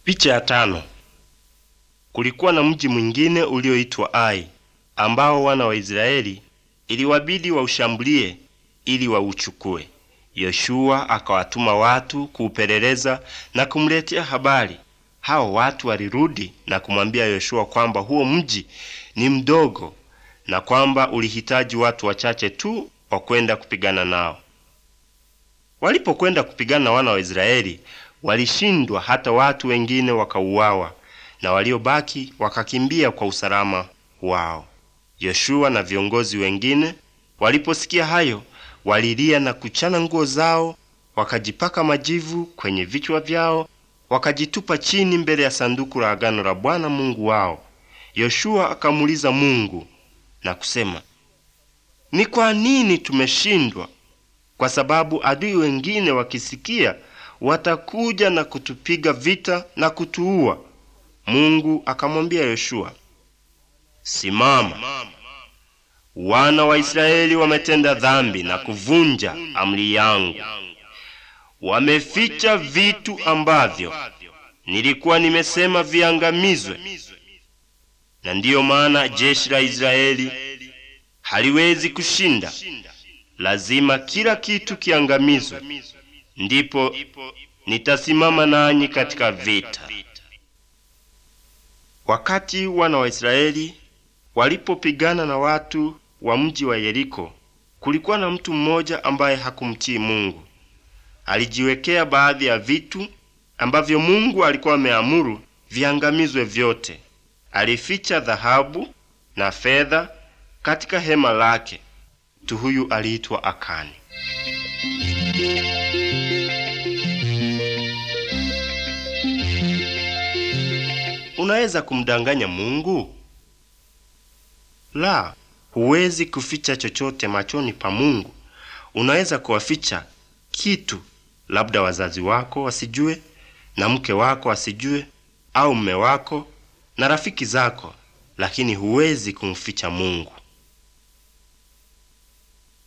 Picha ya tano. Kulikuwa na mji mwingine ulioitwa Ai ambao wana wa Israeli iliwabidi waushambulie ili wauchukue. Yoshua akawatuma watu kuupeleleza na kumletea habari. Hao watu walirudi na kumwambia Yoshua kwamba huo mji ni mdogo na kwamba ulihitaji watu wachache tu wa kwenda kupigana nao. Walipokwenda kupigana na wana wa Israeli walishindwa, hata watu wengine wakauawa, na waliobaki wakakimbia kwa usalama wao. Yoshua na viongozi wengine waliposikia hayo, walilia na kuchana nguo zao, wakajipaka majivu kwenye vichwa vyao, wakajitupa chini mbele ya sanduku la agano la Bwana Mungu wao. Yoshua akamuuliza Mungu na kusema, ni kwa nini tumeshindwa? Kwa sababu adui wengine wakisikia watakuja na kutupiga vita na kutuua. Mungu akamwambia Yoshua, simama, wana wa Israeli wametenda dhambi na kuvunja amri yangu. Wameficha vitu ambavyo nilikuwa nimesema viangamizwe, na ndiyo maana jeshi la Israeli haliwezi kushinda. Lazima kila kitu kiangamizwe, ndipo nitasimama nanyi katika vita. Wakati wana wa Israeli walipopigana na watu wa mji wa Yeriko, kulikuwa na mtu mmoja ambaye hakumtii Mungu. Alijiwekea baadhi ya vitu ambavyo Mungu alikuwa ameamuru viangamizwe vyote. Alificha dhahabu na fedha katika hema lake. Mtu huyu aliitwa Akani. Unaweza kumdanganya Mungu? La, huwezi kuficha chochote machoni pa Mungu. Unaweza kuwaficha kitu, labda wazazi wako wasijue, na mke wako asijue, au mme wako na rafiki zako, lakini huwezi kumficha Mungu.